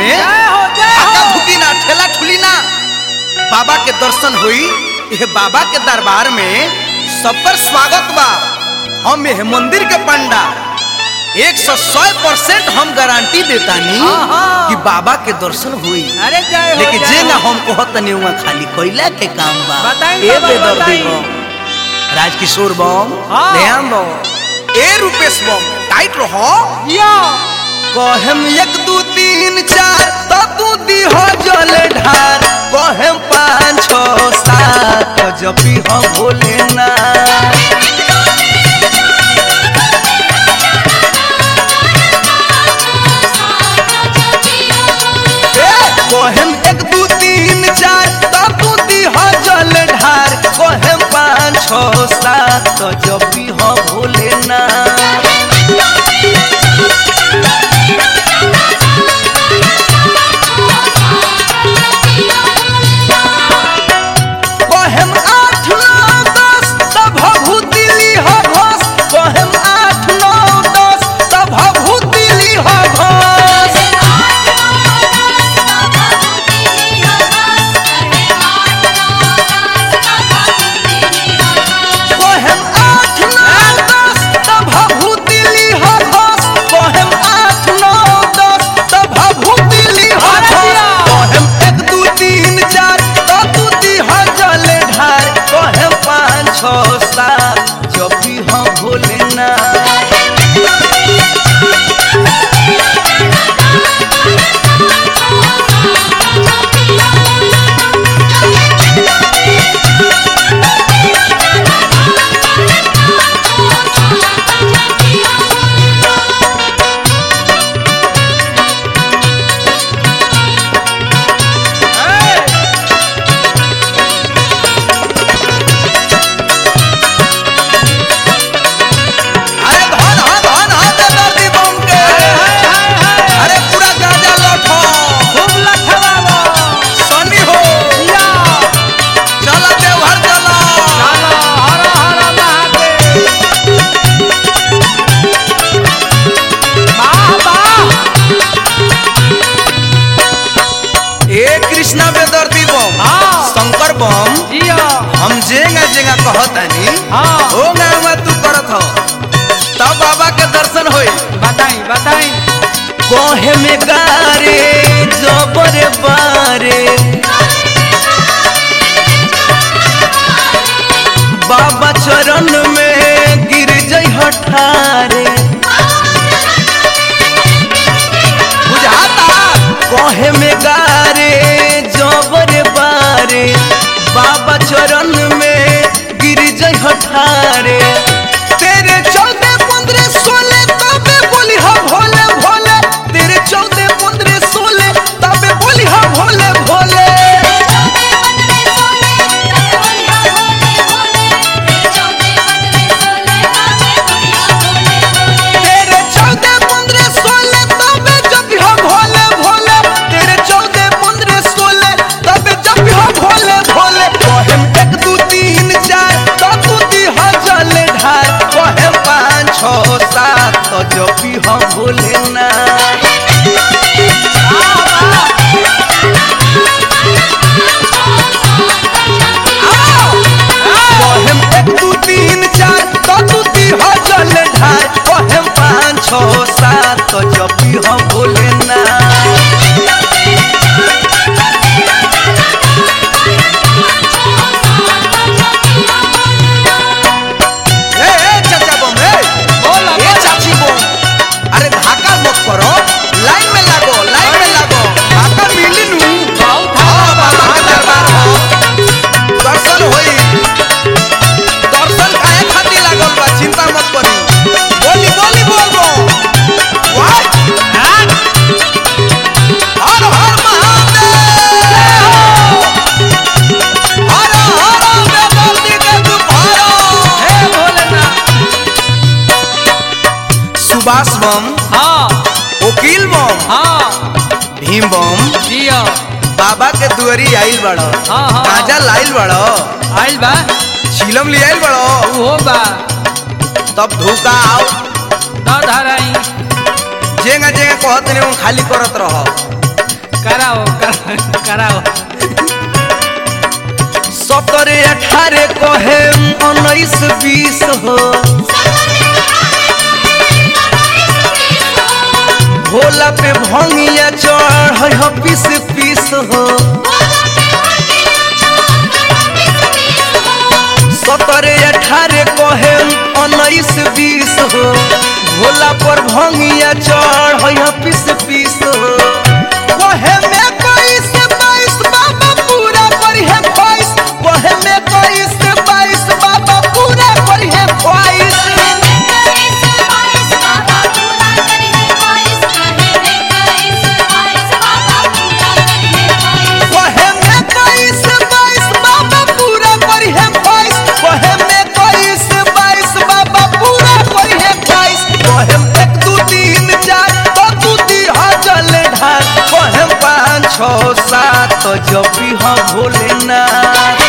जय हो जय आका हो भुकी ना ठेला ठुली ना बाबा के दर्शन हुई ये बाबा के दरबार में सब पर स्वागत बा हम ये मंदिर के पंडा एक सौ सौ परसेंट हम गारंटी देतानी आहा। कि बाबा के दर्शन हुई अरे जय हो लेकिन जय जे ना हो। हम कहत नहीं हुआ खाली कोयला के काम बा बताई ए बाबा, बेदर्दी बताई। बम राजकिशोर बम हाँ। ध्यान दो ए रूपेश बम टाइट रहो यो कहेम एक दू तीन चार तो तू दी हो जल ढार कहेम पाँच छो सात तो जपी हो भोलेना कहेम एक दू तीन चार तो तू दी हो जल ढार कहेम पाँच छो सात तो जपी हो भोलेना कहेम आठ नौ दस तब भभूति ली हो घोष कहेम आठ नौ दस तब भभूति ली हो घोष कहेम आठ नौ दस तब भभूति ली हो घोष कहेम आठ नौ दस तब भभूति ली हो घोष कहेम एक दू तीन चार तब तू दी हो जल ढार कहेम पाँच छो सात जब भी हो भोलेना अरे धन धन धन धन दे दर्दी बम के अरे पूरा गाजा लठो खूब लखवावा सनी हो या चला देवघर चला चलो हर हर महादेव वाह वाह ए कृष्णा बेदर्दी बम हाँ। शंकर बम जियो हम जेंगा जेंगा कहतानी हाँ। हो गावा तू करत हो तब बाबा के दर्शन होई बताई बताई कोहे में गारे जबरे बारे बाबा चरण में गिर जई हठारे बुझाता कोहे में गारे जबरे बारे बाबा चरण में गिर जई हठारे तेरे चौदह पंद्रह सोलह तबे बोली हा भोले भोले तेरे चौदह पंद्रह सोलह तबे बोली हा भोले भोले तेरे चौदह पंद्रह सोलह तबे जब हा भोले भोले तेरे चौदह पंद्रह सोलह तबे जब हा भोले भोले कहेम एक दू तीन चार तो तू दी हा जल ढार कहेम पाँच छो सात तो जब भी हम भोले ना कहेम एक दू तीन चार तो तू दी हा जल ढार कहेम पाँच छो सात तो जब भी हम भोले ना ए ए चाचा बम ए बोला ए चाची बम अरे धाका मत करो लाइन में लागो लाइन में लागो धाका मिली नु बहुत हाँ बाबा के दरबार हो दर्शन होई दर्शन काहे खातिर लागल बा चिंता मत करी बोली बोली बोल बो वाह हाँ हर हर महादेव हर हर बेदर्दी के दुपहरो हे भोलेनाथ सुभाष बम हाँ वकील बम हाँ भीम बम जियो बाबा के दुआरी आइल बड़ो हाँ, हाँ। गांजा लाइल बड़ो आइल बा चिलम ले आइल बड़ो उहो बा तब धोखा आओ द धराई जेंगा जेंगा कहत नहीं वो खाली करत रहो कराओ कर- कराओ सत्रह अठारह कहे उन्नीस बीस हो भोला पे भंगिया चढ़ हो पीस पीस हो सत्रह अठारह कहे उन्नीस बीस हो भोला पर भंगिया चढ़ हो पीस पीस हो कहे में बाईस बाईस बाबा पूरा करी है ख्वाहिश कहे में बाईस बाईस बाबा पूरा करी है ख्वाहिश कहे में बाईस बाईस बाबा पूरा करी है ख्वाहिश कहे में बाईस बाईस बाबा पूरा करी है ख्वाहिश कहे में एक दू तीन चार तो दू दी जल ढाल कहे में पाँच छः सात तो जब भी हम भोलेनाथ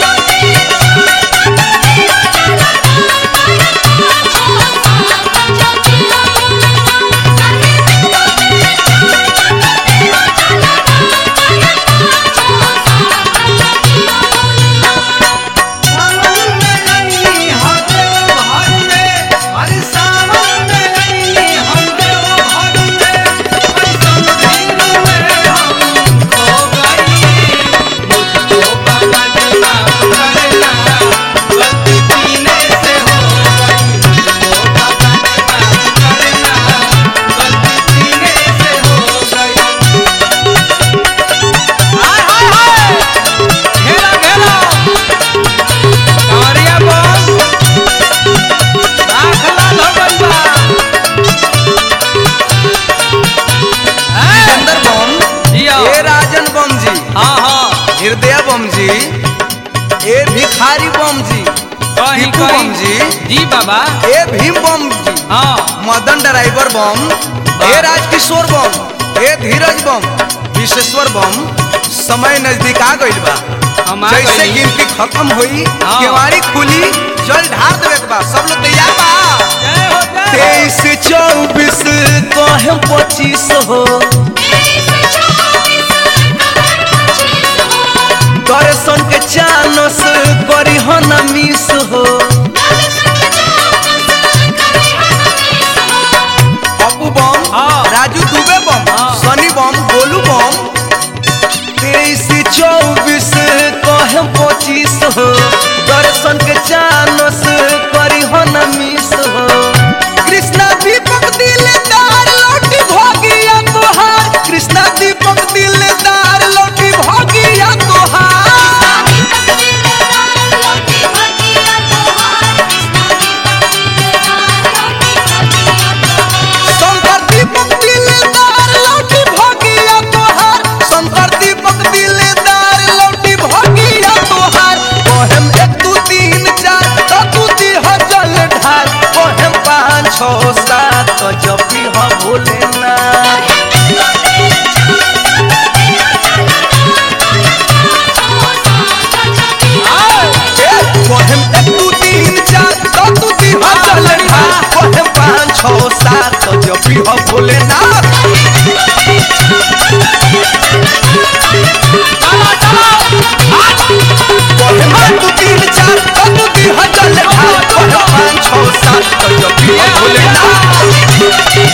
हाय हाय हाय घेरा घेरा कावरिया बोल आँख लाल हो गइल बा हैं? चंदर बम जिया। ए राजन बम जी हाँ हाँ हृदय बम जी ए भिखारी बम जी कहीं टीपू बम कहीं जी जी बाबा ए भीम बम जी हाँ मदन ड्राइवर बम ए राजकिशोर बम ए धीरज बम विश्वेश्वर बम समय नजदीक आ गइल बा हम आ जैसे गइली। गिनती खत्म हुई हाँ। केवाड़ी खुली जल ढार देवे के बा सब लोग तैयार बा जय हो जय हो। तेईस चौबीस कहे पच्चीस हो दर्शन के चानस करी हो न मिस हो अबू बम हाँ। राजू दुबे बम हाँ। सनी बम गोलू बम तेईस चौबीस कहे पच्चीस हो दर्शन के चानस करी हो न मिस हो कृष्णा दीपक दिलदार लौटी भोगिया तोहार कृष्णा दीपक दिलदार लौटी भोगिया तोहार शंकर दीपक दिलदार लौटी भोगिया तोहार शंकर दीपक दिलदार लौटी भोगिया तोहार कोहम एक दू तीन चार तो दू दी हो जल ढाल कोहम पाँच छः सात तो जब भी हो भोलेनाथ कोहम एक दू तीन चार तो दू दी हो जल ढाल कोहम पाँच छः सात तो जब भी हो भोलेनाथ कोहम एक दू तीन चार तो दू दी हो जल ढाल कोहम पाँच छः सात तो जब भी हो भोलेनाथ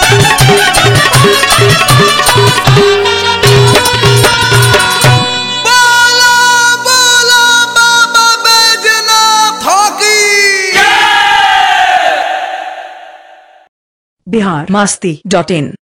बोला बोला बाबा बैजनाथ की बिहार मस्ती डॉट इन